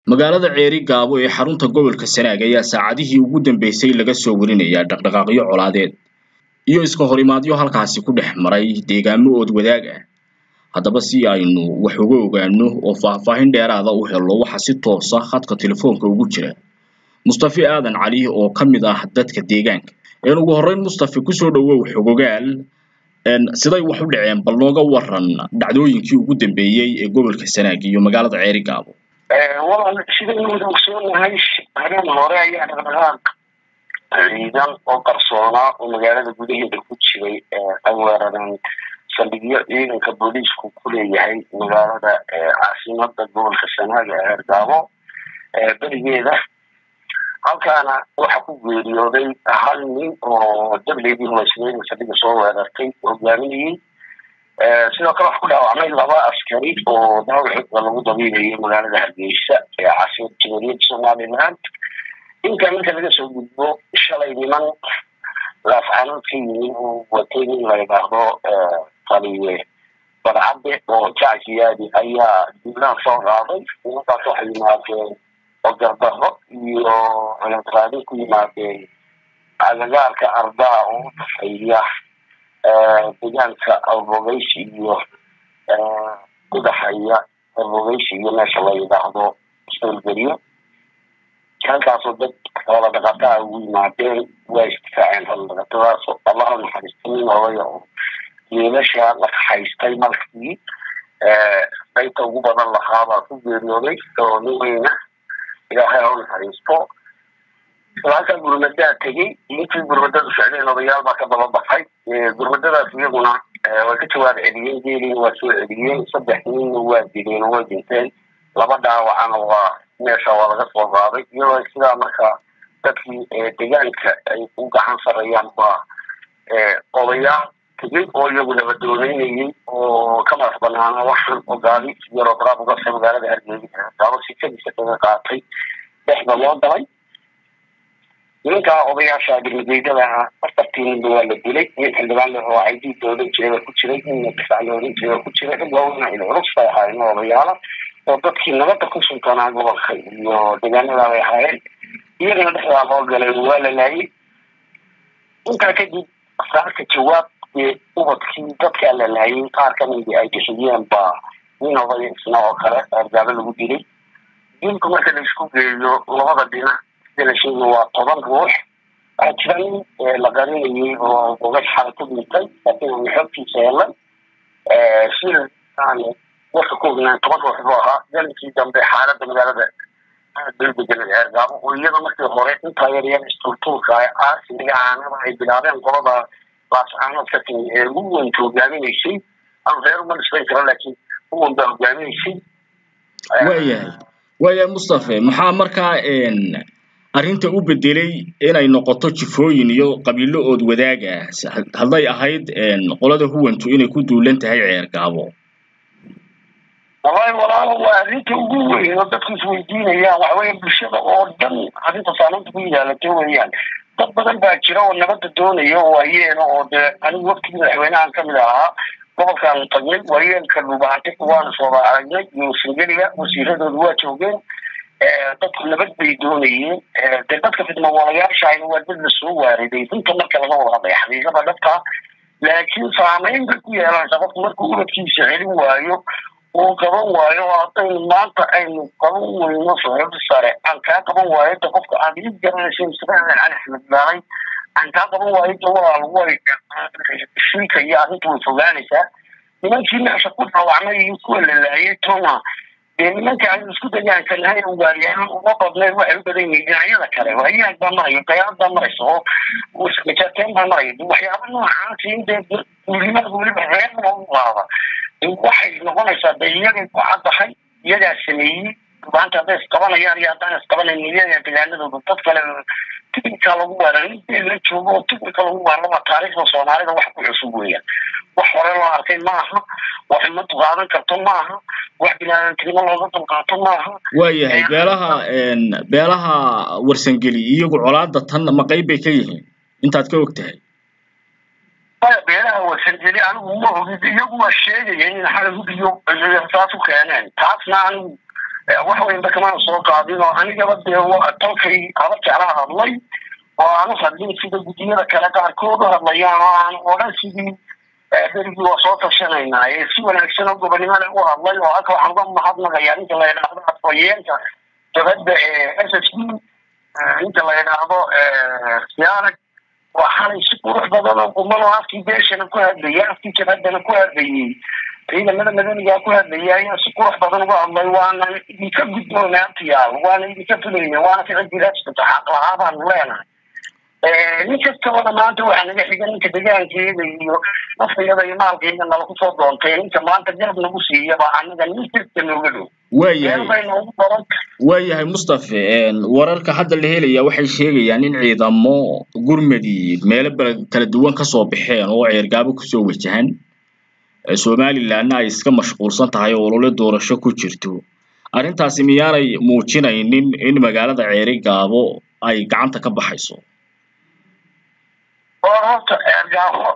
magaalada ceeri gaabo ee xarunta gobolka sanaag ayaa saacadihii ugu dambeysay laga soo warinayaa dhaqdhaqaaqyo colaadeed iyo iska horimaadyo halkaasi ku dhex maray deegaamo ood wadaag ah haddaba si aynu wax uga ogaano oo faahfaahin dheeraada u helno waxa si toosa khadka telefoonka ugu jira mustafi aadan cali oo ka mid ah dadka deegaanka een ugu horreyn mustafi kusoo dhawow xogogaal siday wax u dhaceen bal nooga waran dhacdooyinkii ugu dambeeyey ee gobolka sanaag iyo magaalada ceeri gaabo walaal sidaynu wada ogsoonahay habeen hore ayaa dhaqdhaqaaq ciidan oo qarsoonaa oo magaalada gudaheeda ku jiray ay weerareen saldhigyo ciidanka booliisku ku leeyahay magaalada caasimada gobolka sanaag ee ceergaabo berigeeda halkaana waxa ku geeriyooday hal nin oo dableydii humaysnayn saldhiga soo weerartay hogaaminayey sidoo kale waxa ku dhaawacmay laba askari oo dhaawacooda lagu dabiilayay magaalada hargeysa ee caasimada jamhuuriyadda somaliland inka ninka laga soo gudbo shalay niman laafcaanood ka yimi uu watay nin la yidhaahdo taliye badcadde oo jacsiyaadi ayaa duulaan soo qaaday nimankaas waxay yimaadeen ogardaro iyo cunadqaadin ku yimaadeen agagaarka ardaa oo u dhexeeya deegaanka arbogeys iyo udhexeeya arbogeys iyo meesha la yidhaahdo soolgeriyo halkaasoo dad xoola dhaqataa ugu yimaadeen waa istifaaceen xoola dhaqatadaas allaha naxariista nin odaya oo geelasha la kaxaystay markii qaybta ugu badan lahaabaa ku geeriyooday oo nin weyna ilaahay ha u naxariisto halkaa gurmadaa tegey intii gurmadadu socdeen odayaal baa ka daba baxay gurmadadaas iyaguna way ka jawaab celiyeen geeliina waa soo celiyeen saddex ninna waa dileen oo way dhinteen laba dhaawacana waa meesha waa laga soo qaaday iyadoo sidaa marka dadkii deegaanka ay u gacan sarreeyaan baa odayaal tegey oo iyagu nabadooneynayey oo ka madax banaana waxaan ogaadi yaroo daraab uga sa magaalada hargeysa daabo sikadiisa kaga qaatay dhexda loo dalay nimankaa odayaasha birmageydada ah afartii ninba waa la dilay nin xildhibaan le oo aydii doolan jiraba ku jiray ninna difaac loolan jiraba ku jiray rag waaweyna il culus bay ahaayeen odayaala oo dadkii nabadda ku sultanaa gobolka iyo deegaanadaa bay ahaayeen iyagana dhexdaa loo galay waa la laayay intaa kadib saarka jawaab ee ubadkii dadkaa la laayay qaar kamidi ay bixiyeen baa nin odaya isna oo kale argaabo lagu dilay dilku marka la isku geeyo labada dhinac sida la sheegay waa toban ruux waxaa jira nin la qarinayay oo gogash xala ku dhintay laakiin aan xoogtiisa helan sida aan warka ku ognaan toban ruux buu ahaa galinkii dambe xaaladda magaalada degdegan ceergaabo oo iyada markii hore intaa yaryar isturtuurka aasimiga aanada ay bilaabeen qolada laascaanood ka timi ee ugu weynta hogaaminaysay aan reer uma dhisbayn karo laakiin uwan baa hogaaminaysay waayahay waayahay mustafe maxaa markaa arrinta u bedelay inay noqoto jifooyin iyo qabiilo ood wadaag ah hadday ahayd qolada huwantu inay ku duulan tahay ceer gaabo wallahi walaalo waa arrinta ugu weyn oo dadku isweydiinayaan waxaweye bulshada oo dhan arrinta saamaynta ku yidaalatay weeyaan dad badan baa jira oo nabadda doonaya oo waayeena oo dee anigu waqtigii madaxweynahan kamid ahaa gobolkan tagnay waayeelka dhubaante waana sooba aragnay iyo singeliga wasiiradooda waa joogeen dadku nabad bay doonayeen dee dadka fidmawalayaashahayna waa dad lasoo waariday runta marka laga wada hadlaya xaqiiqada dhabta laakiin saamayn bay ku yeelanaysaa qofku markuu ubadkiisa celin waayo uu qaban waayo oo haddaynu maanta aynu qaban weyno socodi sare aan kaa qaban waayo de qofka aad ii garanaysa mustafaadan cali axmed daalay aan kaa qaban waayo de walaal way shilka iyo arrinta way fogaanaysaa nimankii meesha ku dhaawacmay iyo kuwa la laayay tona dee nimanka aynu isku dayaanka nahay ugaaryahaan uma badnayn waxay u badan yihiin dhinacyada kale waayaag baa maraya dayaad baa maraysa oo majaateen baa maraya waxyaaba noocaasi in dee duulimada weliba reerna u qaada waxay noqonaysaa de iyagay ku caddahay iyagaa sameeyey maanta hadday isqabanayaan iyo haddaan isqabanayn iyaga degaanadooda dad kale ticnika lagu weeraray in la joogo oo ticnika lagu weeraraba taariikhda soomaalida wax ku cusub weeyaan wax hore loo arkay maaha wax umad qaadan karto maaha wax binaadamtinimo looga dulqaato maaha waayahay beelaha beelaha warsangeli iyagu colaada tan ma qayb bay ka yihiin intaad ka og tahay beelaha warsangeli anigu ma ogid iyagu waa sheegaya in xala hubiyo saas u keeneen taasna anigu wax weynba kamana soo qaadin oo anigaba dee talkay haba jeclaa hadlay oo aanu hadlin sida guddiyada kale qaarkood u hadlayaan oo aan odhan sidii berigii waa soo tashanaynaa ee si wanaagsan oo gobonimo leh u hadlay oo halka waxaan uga mahadnaqayaa ninka la yidhaahdo afhayeenka jabadda ee s s b ninka la yidhaahdo siyaarag waa xalay si qurux badan oo quman oo afkii beeshana ku hadlayay afkii jabaddana ku hadlayay ciidamada madanigaa ku hadlayay ayaa si qurux badan uga hadlay waana idinka guddoona abtiyaal waana idinka fulayna waana ficil jiraajkata xaq lahaa baanu leenahay nin kastaba maanta waxaa naga xiga ninka degaankeeda iyo nafayada iyo maalkeeda nala kusoo doontay ninka maanta garab nagu siiyaba anaga nin kasta nooga dhow waayahay waayahay mustafe wararka hadda la helaya waxay sheegayaan in ciidamo gurmadi meelo kala duwan kasoo baxeen oo ceergaabo kusoo wajahan somalilandna ay iska mashquulsan tahay oo olole doorasho ku jirto arrintaasi miyaanay muujinaynin in magaalada ceerigaabo ay gacanta ka baxayso oo horta ceergaabo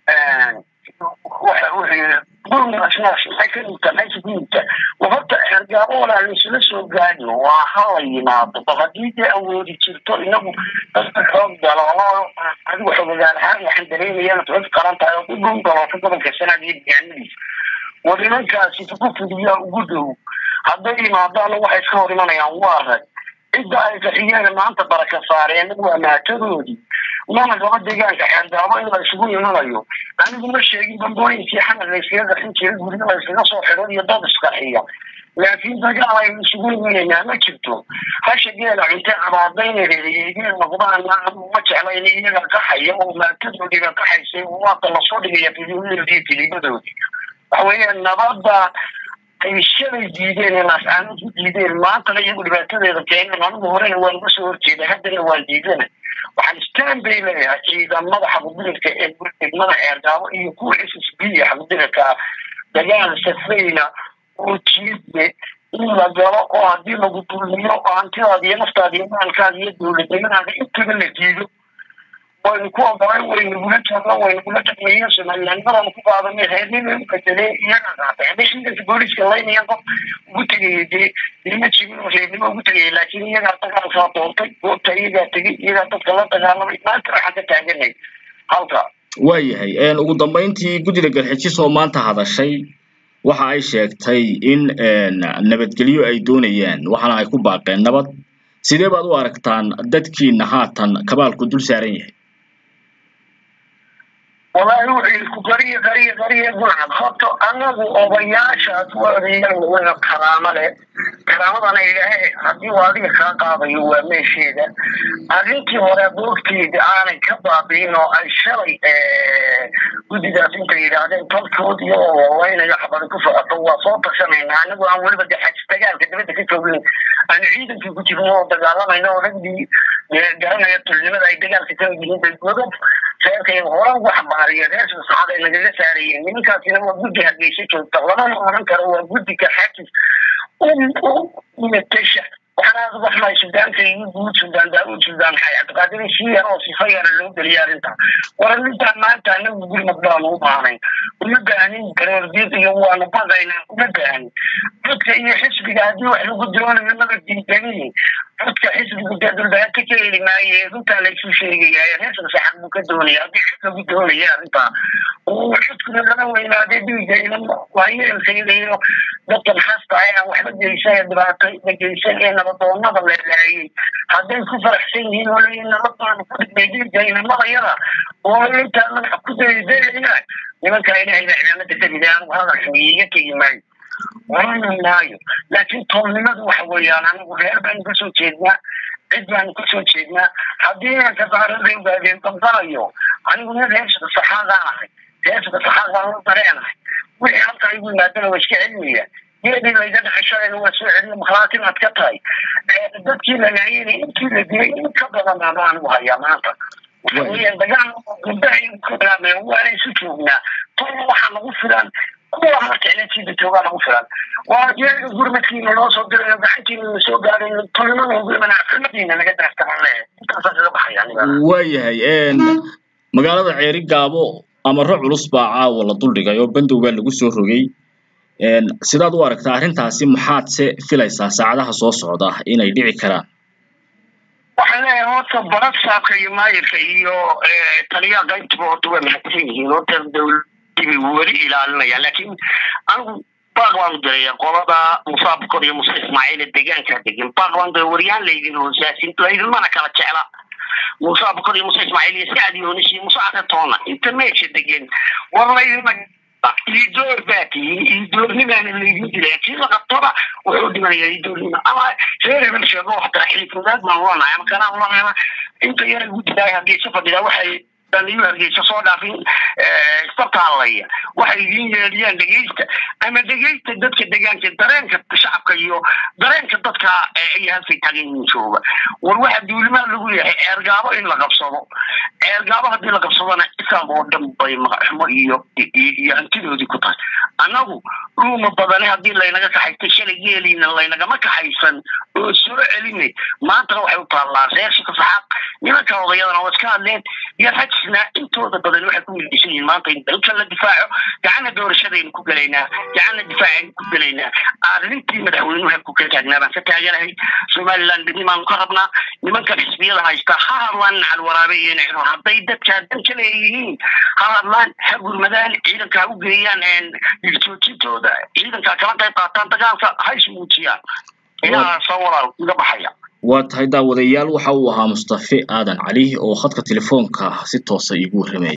waxa weye gurmadaasnaas maxay ka dhigtaa meesha ku dhigta horta ceergaabo walaa laysula soo gaadhin waa hala yimaado bal haddii dee awoodi jirto inagu dadka xoog galo oo adigu xogagaal ahaan waxaan dareemayaan xoog qaran tahay oo ku dhun galooto gobolka sanaad iyo deegaanadiisa war nimankaasi ku fidiyaa ugu dhow hadday yimaadaana waxay iska hor imanayaan waa rag cidda ay qaxiyeen maanta baraka saareen waa maatadoodii mana gaba deegaanka xeergaabo in la isugu imanayo anigu ma sheegin bambooyinkii xamar layskaga qaxin jiray guryo layskaga soo xidho iyo dad isqaxiya laakiin dagaal aynu isugu imanaynaa ma jirto hasha geela cunte cabaadayna reereyeegeen noqdaana ma jecla in iyaga qaxaya oo maatadoodiiba qaxaysay waata lasoo dhigaya fidiyodoodii filibadoodii waxa weeye nabadda ay shalay diideen ee laascaanood ku diideen maantana iyagu dhibaatadeeda keeneen anigu horena waan uga soo horjeeda haddana waan diidana waxaan stan bay leeyahay ciidamada xaqudirirka ee degmada ceergaabo iyo kuwa s s b xaqudirirka dagaal safayna oo jiidne in la galo oo haddii lagu dulmiyo oo hantidaada iyo naftaada iyo maalkaada iyo dowladnimadaada intaba la diido waynu ku ogolan waynagula jooga waynagula dhaqmeeyo somalilandnimadana ku qaadanay reernima u bedelee iyaga qaatay hadday ciidanka booliska laynaya qof ugu tegayay dee nima jirin oo reernimo ugu tegayay laakiin iyagaa dagaalkaa doontay goobta iyagaa tegay iyagaa dadka la dagaalamay maanta waxaan ka taaganay halka waayahay ugu dambeyntii guddida galxijis oo maanta hadashay waxa ay sheegtay in nabadgelyo ay doonayaan waxaana ay ku baaqeen nabad sidee baad u aragtaan dadkiina haatan kabaalku dul saaran yahay wallaahi wuxuu ku qariya qariya qariya gurcad horta anagu odayaashaas waa odayaal waga karaamo leh karaamadana ilaahay haddii uu adiga kaa qaadayo waa meesheeda arrintii hore boogteeda aanay ka baabiin oo ay shalay guddigaas intay yidhaahdeen tolkood iyagoo waweynayo xabada ku socoto waa soo tashanayna anagu aan weliba de xaj dagaalka dibadda ka joogin aan ciidankii ku jirno oo dagaalamayno oo ragdii garanaya tulnimada ay dagaalka ka mid yihiin bay godob reerkay hore ugu xambaariya reer saxaad ay nagaga saarayeen nimankaasina waa guddi hargeysa joogta lamana odhan karo waa guddiga xakis u matasha waxaan aada uga xumahay sudaanka iyo guud sudaan daawud sudaan xay cabdiqaadir si yar oo sifa yara loo geliya arrinta war arrintan maanta anagu gurmad baanu u baahnayn uma baahanin garoordiid iyo waanu baqaynaa uma baahanin dadka iyo xisbiga haddii wax lagu doonayo naga diidaniin dadka xisbigu dee dulbaata ka heli maaye runtaa laysu sheegaya reerka saxan buu ka doonaya haddii xis lagu doonaya arrintaa xisbiga lala weynaade dhiiga ina waayeelkayga iyo dadkan xasta ayaan waxba geysan ee dhibaato geysan ee nabadoonada la laayay hadday ku faraxsan yihiin oo leeyihin nabadaanu ku dhignay dhiiga inamada yada oo intaa madax ku daydaynaa nimankaa ilaahay baa cimaamada ka riday anigu hadalka iiga tegi maayo orani maayo laakiin toolnimadu waxa weeyaan anigu reer baanu kasoo jeednaa cid baanu kasoo jeednaa haddii inanka daarada ogaadeen damdanayo anigu nin reershaka saxaadaan ahay reershaka saxaadaan la dareenahay wixii halkaa igu yimaadana waa iska celinaya geedii layga dhexeshadeena waa soo celiya makhlaatin aad ka tahay dadkii la laayayna intii la dilay in ka badan ama anigu hayaa maanta waxa weeyaan dagaal gabdaha igu ka bilaabmeen waana isu joognaa tolna waxaa nagu filan kuwa marka ciidankiida joogaa nagu filan waa iyaga gurmadkiina loo soo dirayo gacantiina na soo gaarayo tolnimada ugu imanaa xumadiina naga daaftaman lehe intaasaan kaga baxaya aniga waayahay magaalada ceeri gaabo amaro culus baa caawa la duldhigay oo bandow baa lagu soo rogay sidaad u aragtaa arrintaasi maxaad se filaysaa saacadaha soo socda inay dhici karaan waxaan leeyahay horta barasaabka iyo maayirka iyo taliyaha qaybtiba horta waa mahadsan yihiin horta dowladii bay weli ilaalinayaan laakiin anigu baaq baan u diraya qolada musa bukor iyo muuse ismaaciil ee deegaanka degan baaq baan diray waryaan laydin hoosaasin laydinmana kala jecla muuse bukor iyo muuse ismaaciil iyo sacad yoonis iyo muuse caretoona inta meesha degan war laydinma iidoor baa tihiin iidoornimaana laydin dilaya kii la qabtoba wuxuu dhimanayaa iidoornima ama reer hebel sheego wax dara xilifudaad baan ulanahay ama kanaan ulanayna inta yara igu dilaay hargeysa fadhida waxay iyo hargeysa soo dhaafin istabka hadlaya waxay idin yeeliyaan dhegeysta ama dhegeysta dadka deegaanka dareenka shacabka iyo dareenka dadka ay halkay taagan yihiin jooga war waxa duulimaa lagu yahay ceergaabo in la qabsado ceergaabo haddii la qabsadona islam oo dhan bay magaxumo iyo iyo hantidoodii ku tahay annagu dhuuma badane haddii laynaga kaxaystay shalay geeliina laynagama kaxaysan oo soo celinay maantana waxay u taallaa reer shikafaxaaq nimanka odayadana waa iska hadleen iyo rajisna intooda badan waxay ku midaysan yihiin maanta in dalka la difaaco gacana doorashadaynu ku gelaynaa gacana difaacaynu ku gelaynaa arrintii madaxweynuhu halku ka taagnaa baan ka taaganahay somaliland midnimaanu ka rabnaa nimankan xisbiyada haysta ha hadlaan nacal waraabe iyo nacro hadday dadkaa dan ka leeyihiin ha hadlaan ha gurmadaan ciidanka ha u geeyaan joojintooda ciidanka kala qayb qaataan dagaalka ha ismuujiyaan inaha soo walaal iga baxaya waa tahay daawadayaal waxa uu ahaa mustafe aadan cali oo khadka telefoonka si toosa iigu warramaya